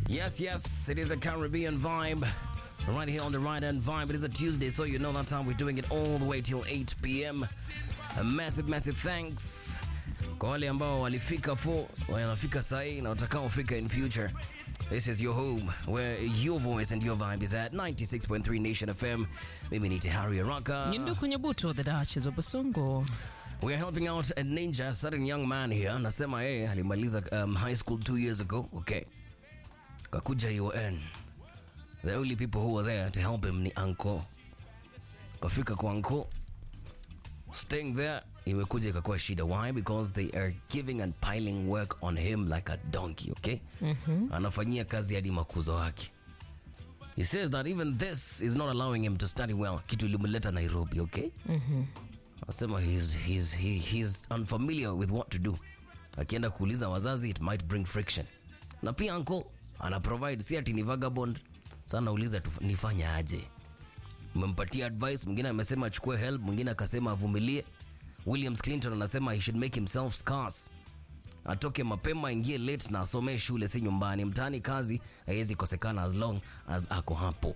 Yes, yes, it is a Caribbean vibe. Right here on the right hand vibe. It is a Tuesday, so you know that's how we're doing it all the way till 8 p.m. A massive, massive thanks kwa wale ambao walifika fo wanafika sahii na watakaofika in future. This is your home where your voice and your vibe is at 96.3 Nation FM. Mimi ni Tehari Araka. Nyinduku Nyabuto, the Duchess of Basungu. We are helping out a ninja, a certain young man here. Anasema yeye alimaliza um, high school two years ago. Okay. Kakuja UN. The only people who were there to help him ni uncle. Kafika kwa uncle. Staying there imekuja ikakuwa shida. Why? Because they are giving and piling work on him like a donkey, okay? Anafanyia kazi hadi makuzo wake. He says that even this is not allowing him to study well. Kitu ilimleta Nairobi, okay? Anasema he's, he's, he, he's unfamiliar with what to do. Akienda kuuliza wazazi it might bring friction. Na pia uncle ana provide si ati ni vagabond. Sana nauliza tu nifanya aje? Umempatia advice, mwingine amesema achukue help, mwingine akasema avumilie. Williams Clinton anasema he should make himself scarce. Atoke mapema, ingie late na asomee shule, si nyumbani. Mtaani kazi haiwezi kosekana as long as ako hapo.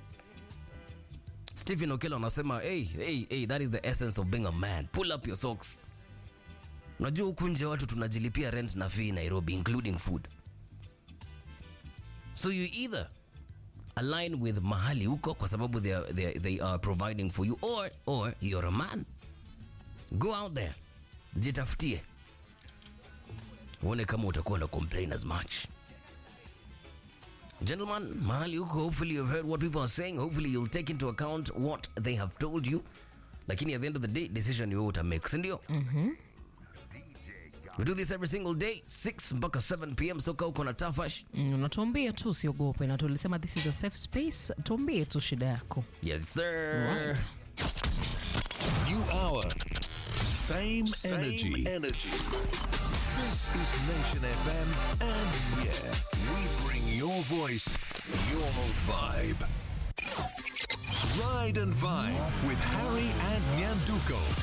Stephen Okello anasema hey, hey, hey, that is the essence of being a man. Pull up your socks. Unajua huku nje watu tunajilipia rent na fee Nairobi including food. So you either align with mahali huko kwa sababu they are, they are, they are providing for you or, or you're a man. Go out there. Jitafutie. Uone kama utakuwa na complain as much. Gentlemen, mahali huko, hopefully you've heard what people are saying. Hopefully you'll take into account what they have told you. Lakini at the end of the day, decision ni wewe utamake, si ndio? We do this every single day 6 mpaka 7 pm. Soka uko na tafash. Mm, Unatuambia tu usiogope, na tulisema this is a safe space. Tuambie tu shida yako. Yes sir. Right. New hour. Same, Same energy. energy. This is Nation FM, and yeah, we bring your voice, your vibe. Ride and Vibe with Harry and Nyanduko.